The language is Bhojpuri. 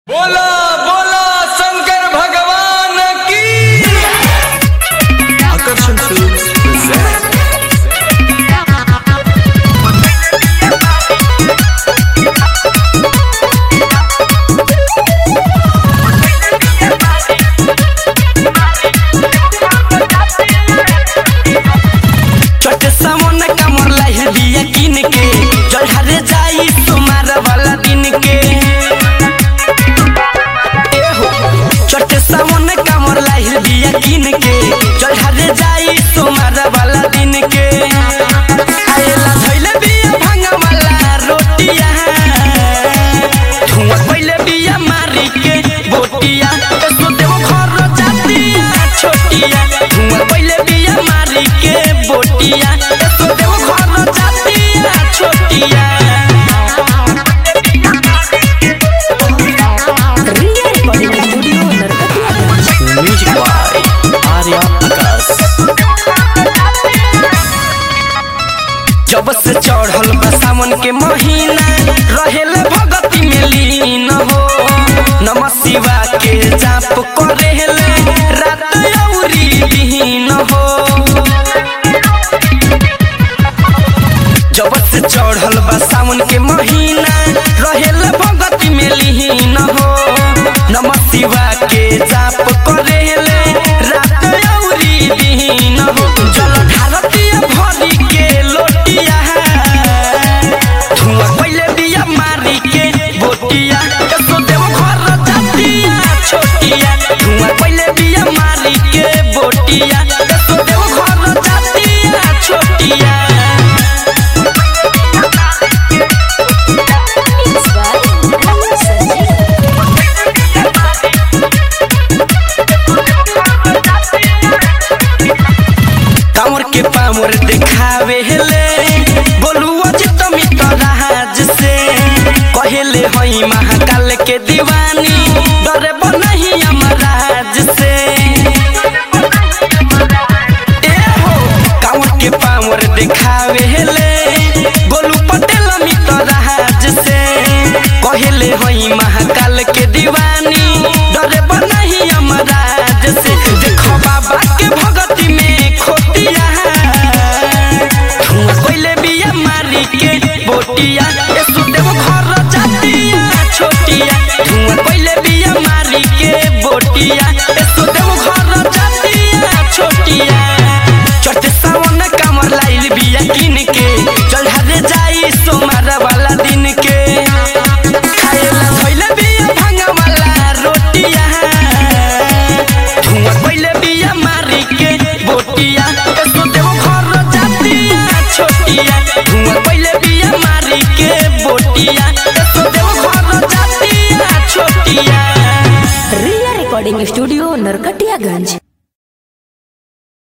बोला बोला शंकर भगवान की Akarsan Films present चट सामने कमर लाही दिया किन के जलहरे जाई तुम्हार वाला दिन के ए हो चट सामने कमर लाही दिया किन के जलहरे जाई तुम्हार वाला दिन के आएला धइले बिया भांगा वाला रोटिया धुआं पहिले बिया मारी के बोटिया सो देव घर जातिया छोटिया धुआं पहिले बिया मारी के बोटिया सो देव घर जातिया छोटिया Music by Arya Akas जब से चढ़ल बा सावन के महीना रहेले भगती में लीन हो नम शिवा के जाप करेले रात औरी दिन हो जब से चढ़ल बा सावन के महीना रहेले भगती में लीन हो नम शिवा के जाप करेले रात औरी दिन हो जल ढारतीय भरी के लोटिया धुआं पहिले बिया मारी के बोटिया सो देव घर जातिया छोटिया धुआं पहिले बिया मारी के बोटिया सो देव घर जातिया छोटिया कांवर के पावर दिखावे हेले बोलुआ जे तमी तराज से कहेले हई महाकाल के दीवानी डरे बनही अमराज से ए हो कांवर के पावर दिखावे हेले गोलू पटेल मितराज से कहेले हई महाकाल के दीवानी डरे बनही अमराज से देखो बाबा के भगती में खोटिया धुआं कोइले बिया मारी के बोटिया ए सुदेव घर जातिया छोटिया धुआं कोइले बिया मारी के बोटिया ए सुदेव घर जातिया छोटिया चट सावन कमर लाइल बिया किन के चल हरे जाई सोमार वाला दिन के खाएला धइले बिया भांगा वाला रोटिया धुआं कोइले बिया मारी के बोटिया ए सुदेव घर जातिया छोटिया धुआं कोइले बिया मारी के बोटिया ए सुदेव घर जातिया छोटिया रिया रिकॉर्डिंग स्टूडियो नरकटियागंज